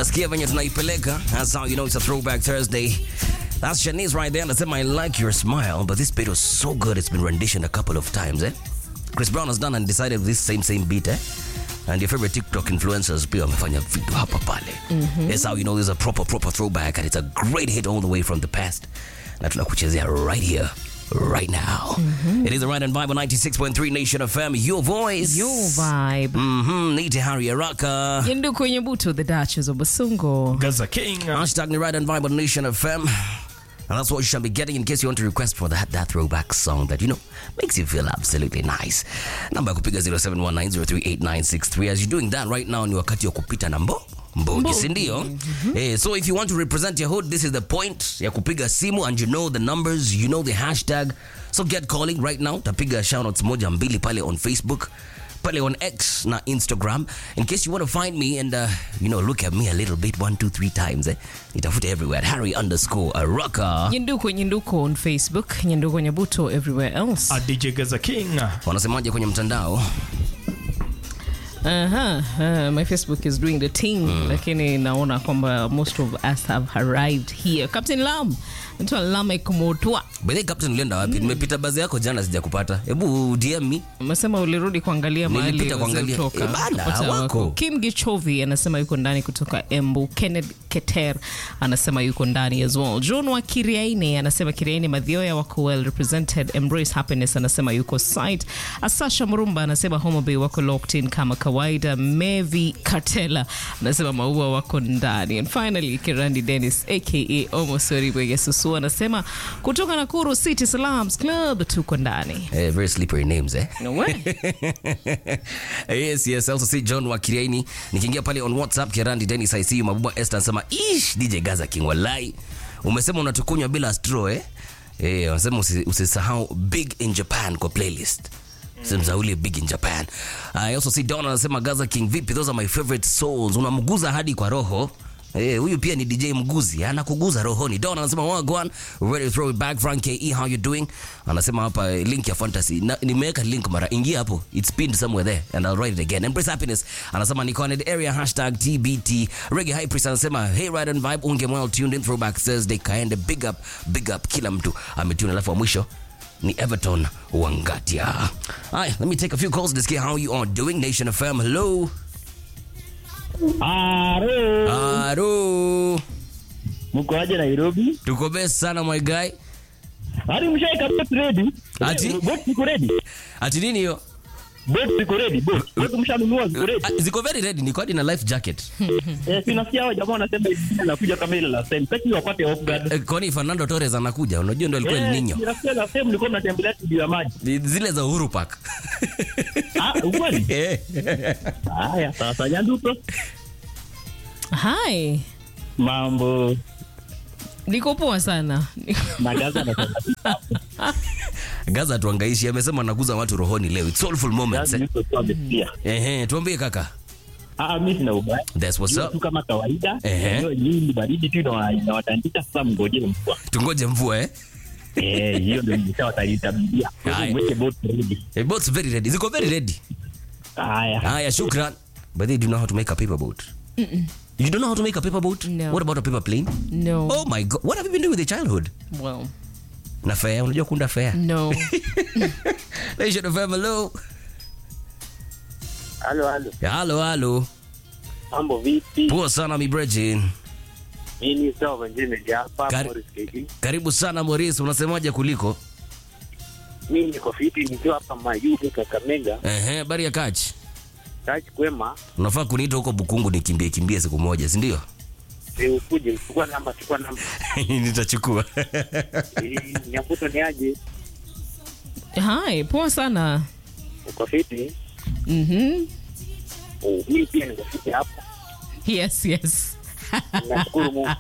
unasikia venye tunaipeleka that's how you know it's a throwback thursday that's shanice right there anasema i like your smile but this beat was so good it's been renditioned a couple of times eh chris brown has done and decided with this same same beat eh and your favorite tiktok influencers pia wamefanya vitu hapa pale that's how you know there's a proper proper throwback and it's a great hit all the way from the past na tunakuchezea right here right now it is the right and vibe on 96.3 nation fm your voice Your vibe. Mhm, Nite Harry Araka. Yendu kwenye buto the Duchess of Basungo. Gaza King. Hashtag ni right and vibe on Nation FM. And that's what you shall be getting in case you want to request for that, that throwback song that, you know, makes you feel absolutely nice. Namba ya kupiga 0719038963. As you're doing that right now ni wakati wa kupita na mbo mbogi si ndio eh, so if you want to represent your hood this is the point ya kupiga simu and you know the numbers you know the hashtag so get calling right now tapiga shoutouts moja mbili pale on facebook pale on x na instagram in case you want to find me and uh, you know look at me a little bit one two three times eh? nitafute everywhere at harry underscore araka Nyenduko Nyenduko on Facebook. Nyenduko Nyabuto everywhere else. A DJ Gaza King. wanasemaje kwenye mtandao Uh-huh. Uh, my Facebook is doing the thing lakini naona kwamba most of us have arrived here. Captain Lam. Naitwa Lamek Motwa. bedhe captain ulienda wapi nimepita bazi yako jana sijakupata hebu dm me Umesema ulirudi kuangalia mahali Nilipita kuangalia. waziotoka. Eh, bana, Wata hawako. Kim Gichovi anasema yuko ndani kutoka Embu. Kenneth Keter anasema yuko ndani as well. John wa Kiriaini anasema Kiriaini Madhioya wako well represented. Embrace Happiness anasema yuko site. Asasha Murumba anasema Homa Bay wako locked in kama kawaida. Mevi Katela anasema Maua wako ndani. And finally Kirandi Dennis aka Omosori Bwegesusu anasema kutoka Nakuru City Salams Club tuko ndani. Eh, very slippery names eh No way. yes yes I also see john wakiriaini nikiingia pale on whatsapp kirandi denis i see you mabuba esther anasema ish dj gaza king walai umesema unatukunywa bila straw eh eh wanasema usi- usisahau big in japan kwa playlist simzauli big in japan i also see don anasema gaza king vipi those are my favorite souls unamguza hadi kwa roho Eh, huyu pia ni DJ Mguzi anakuguza rohoni. Don anasema wagwan, ready to throw it back. Frank KE, how you doing? Anasema hapa eh, link ya fantasy. Na, nimeweka link mara, ingia hapo. It's pinned somewhere there and I'll write it again. Embrace happiness. Anasema niko on the area hashtag TBT. Reggae High Priest anasema hey ride and vibe unge well tuned in throwback Thursday kaende big up big up kila mtu ametune alafu wa mwisho ni Everton Wangatia. Hi, let me take a few calls to see how you are doing. Nation FM, hello. Aro, Aro. mko aje Nairobi? Tuko best sana my guy. Hadi mshaika boat ready? Ati? Boat ziko ready? Ati nini hiyo? Boat ziko ready? Boat. Boat mshanunua ziko ready? Ah, Ziko very ready, niko hadi na life jacket. Eh, si nasikia hao jamaa wanasema hivi anakuja kama ile last time. Sasa wapate off guard. Eh, Kwani Fernando Torres anakuja? Unajua ndio alikuwa El Eh, Nino. nasikia last time mlikuwa mnatembelea studio ya maji. Ni Zile za Uhuru Park. Ah, ukweli? Eh. Haya, sasa nyanduko. Hi. Mambo Niko poa sana. na Gaza anasema Gaza tuangaishi amesema anaguza watu rohoni leo. It's soulful moments. Gaza Eh. yuko sawa pia. Ehe, tuambie kaka. Ah, mimi sina ubaya. That's what's Jua up. tu kama kawaida. Ehe. Hiyo nyingi baridi tu na inawatandika sasa mngojee mvua. Tungoje mvua eh. Eh, hiyo ndio nimeshawatalitabia. Haya. Mweke boat ready. Eh, boats very ready. Ziko very ready. Haya. Haya, shukran. But they do know how to make a paper boat. You don't know how to make a paper boat? No. What about a paper plane? No. Oh my god. What have you been doing with your childhood? Well, Na fair, unajua kunda fair. no. Nation of hello. Halo, halo. Halo, halo. Mambo vipi? Poa sana mi Bridget. Mimi ni sawa wengine hapa Kari- Morris KD. Karibu sana Maurice, unasemaje kuliko? Mimi niko fiti nikiwa hapa Mayuge Kakamega. Ehe, habari ya kachi. Kachi kwema. Unafaa kuniita huko Bukungu nikimbie kimbie siku moja, si ndio? Si ukuje chukua namba, chukua namba. Nitachukua. Eh, Nyakuto ni aje? Hi, poa sana. Uko fiti? Mhm. Oh, mimi pia niko fiti hapa. Yes, yes. Nashukuru Mungu.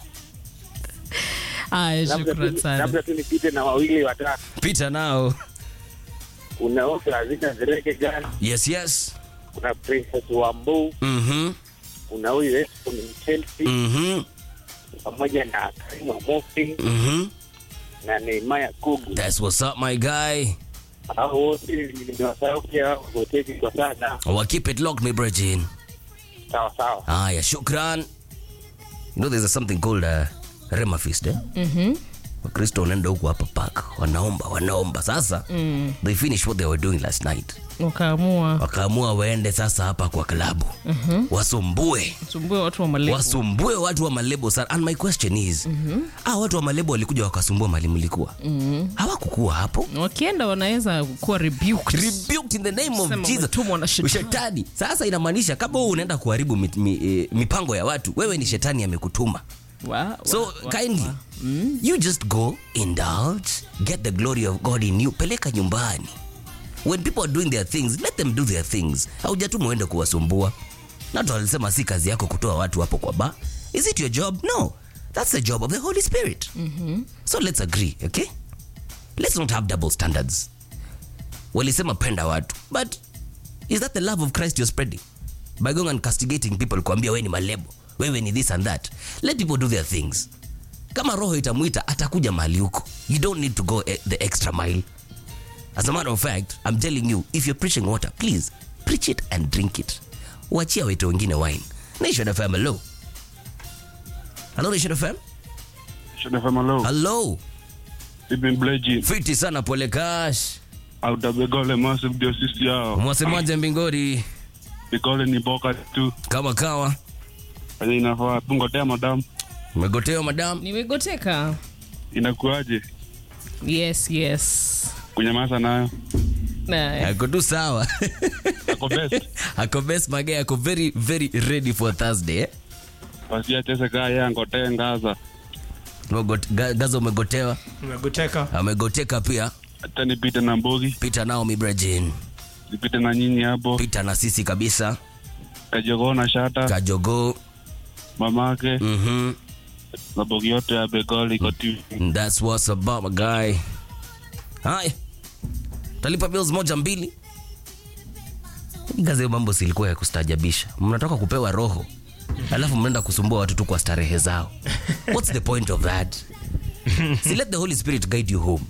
Aya, Labda shukran tu sana. labda tu nipite na wawili watatu. Pita nao. Kuna Ofa Azina Zereke Jan, Yes, yes. kuna Princess Wambu, Mhm. kuna huyu Esco ni Chelsea Mhm. pamoja na Karima Mofi Mhm. na Neymar Kugu. That's what's up my guy. Hao wote nimewasahau pia hoteli kwa sana. Wa keep it locked my Bridget. Sawa sawa. Haya, shukran. know there's a something called uh, Rema Feast eh? mm-hmm. wakristo wanaenda huku hapa park wanaomba wanaomba sasa mm. they finish what they were doing last night wakaamua wakaamua waende sasa hapa kwa klabu mm-hmm. wasumbue sumbue watu wa malebo wasumbue watu wa malebo sana and my question is mm-hmm. ah, watu wa malebo walikuja wakasumbua mali mlikuwa mm-hmm. hawakukuwa hapo wakienda wanaweza kuwa rebuked. rebuked in the name of Sema Jesus. umetumwa na shetani. Shetani. Sasa inamaanisha kama wewe unaenda kuharibu mi, mi, eh, mipango ya watu, wewe ni shetani amekutuma. Wa- So wa- wa- kindly you just go indulge, get the glory of God in you, peleka nyumbani. When people are doing their things, let them do their things. Haujatuma uende kuwasumbua. Na watu walisema si kazi yako kutoa watu hapo kwa ba. Is it your job? No. That's the job of the Holy Spirit. So let's agree, okay? Let's not have double standards. Walisema penda watu, but is that the love of Christ you're spreading? By going and castigating people kuambia wewe ni malebo, wewe ni this and that. Let people do their things. Kama roho itamwita atakuja mahali huko. You don't need to go e- the extra mile. As a matter of fact, I'm telling you, if you're preaching water, please preach it and drink it. Wachia wetu wengine wine. Nation FM, hello. Hello, Nation FM. Shadafama low. Hello. Ibn Bleji. Fiti sana pole cash. Autabegole massive ndio sisi yao. Mwasemaje mbingori? Bigole ni boka tu. Kama kawa. Aje inafaa tungotea madam. Umegotewa madam? nimegoteka Inakuaje? yes yes Kunyamaza nayo. na Ako tu sawa. Ako best. ako best mage ako very very ready for Thursday. Eh? Pasia chese kaya ngotee ngaza. Umegot- Ga- Gaza umegotewa, umegoteka amegoteka pia. Hata nipite na mbogi, Pita nao Mibrajin, nipite na nyinyi hapo. pita na sisi kabisa. Kajogoo na shata, Kajogo, mamake, mhm, na bogi yote ya Begole iko tu. that's what's about my guy. Hai, talipa bills moja mbili. Gaza, hiyo mambo silikuwa ya kustajabisha. Mnataka kupewa roho alafu mnaenda kusumbua watu tu kwa starehe zao. What's the point of that? si let the Holy Spirit guide you home.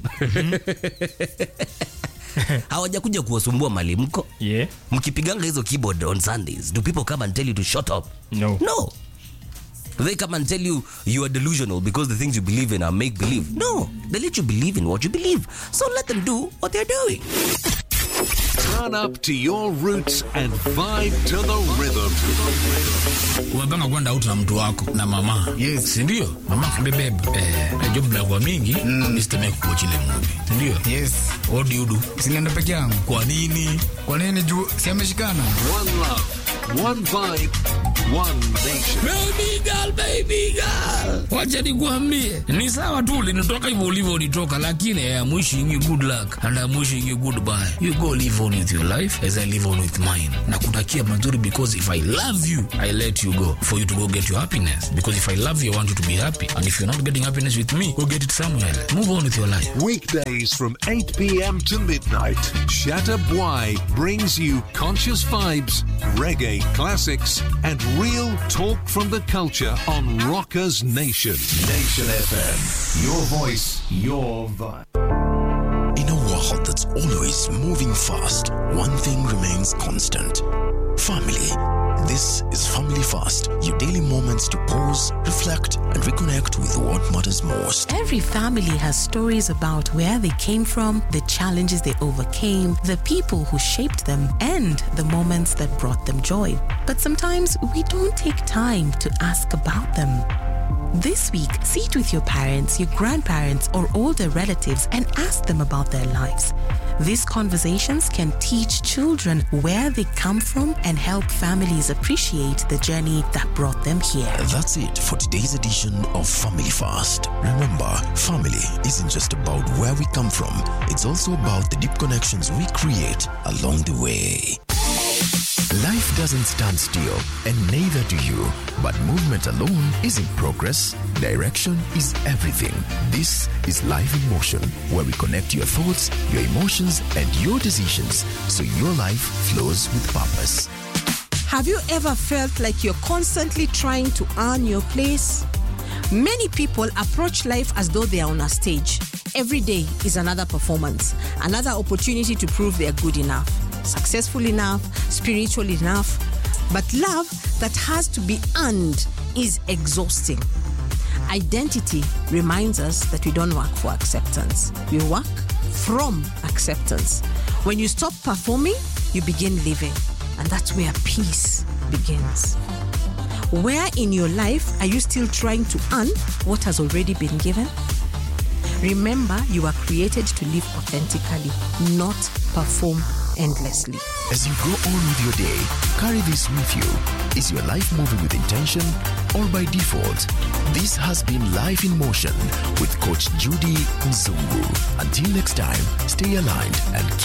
hawajakuja kuwasumbua mali mko yeah mkipiganga hizo keyboard on sundays do people come and tell you to shut up no no they come and tell you you are delusional because the things you believe in are make believe no they let you believe in what you believe so let them do what they're doing Turn up to your roots and vibe to the rhythm. umepanga kwenda out na mtu wako na mama Yes. sindio mama kibebebe eh, najua mnakuwa mingi mm. isiteme kukochile muvi sindio yes what do you do sinaenda peke yangu kwa nini kwa nini juu si ameshikana One love, one vibe, one nation. baby girl, baby girl. wacha nikuambie ni sawa tu ulinitoka hivyo ulivyo ulitoka lakini I'm wishing you good luck and I'm wishing you goodbye you go live on with your life as I live on with mine nakutakia mazuri because if I love you I let you go for you to go get your happiness because if I love you I want you to be happy and if you're not getting happiness with me go get it somewhere else. move on with your life Weekdays from 8 p.m. to midnight, Shatta Bwai brings you conscious vibes, reggae classics, and real talk from the culture on Rockers Nation. Nation FM. Your voice, your vibe. In a world that's always moving fast, one thing remains constant family. This is Family Fast, your daily moments to pause, reflect, and reconnect with what matters most. Every family has stories about where they came from, the challenges they overcame, the people who shaped them, and the moments that brought them joy. But sometimes we don't take time to ask about them. This week, sit with your parents, your grandparents, or older relatives and ask them about their lives. These conversations can teach children where they come from and help families appreciate the journey that brought them here. That's it for today's edition of Family Fast. Remember, family isn't just about where we come from, it's also about the deep connections we create along the way. Life doesn't stand still, and neither do you. But movement alone isn't progress. Direction is everything. This is Life in Motion, where we connect your thoughts, your emotions, and your decisions so your life flows with purpose. Have you ever felt like you're constantly trying to earn your place? Many people approach life as though they are on a stage. Every day is another performance, another opportunity to prove they are good enough, successful enough, spiritual enough. But love that has to be earned is exhausting. Identity reminds us that we don't work for acceptance, we work from acceptance. When you stop performing, you begin living, and that's where peace begins. Where in your life are you still trying to earn what has already been given? Remember, you are created to live authentically, not perform endlessly. As you go on with your day, carry this with you. Is your life moving with intention or by default? This has been Life in Motion with Coach Judy Mzungu. Until next time, stay aligned and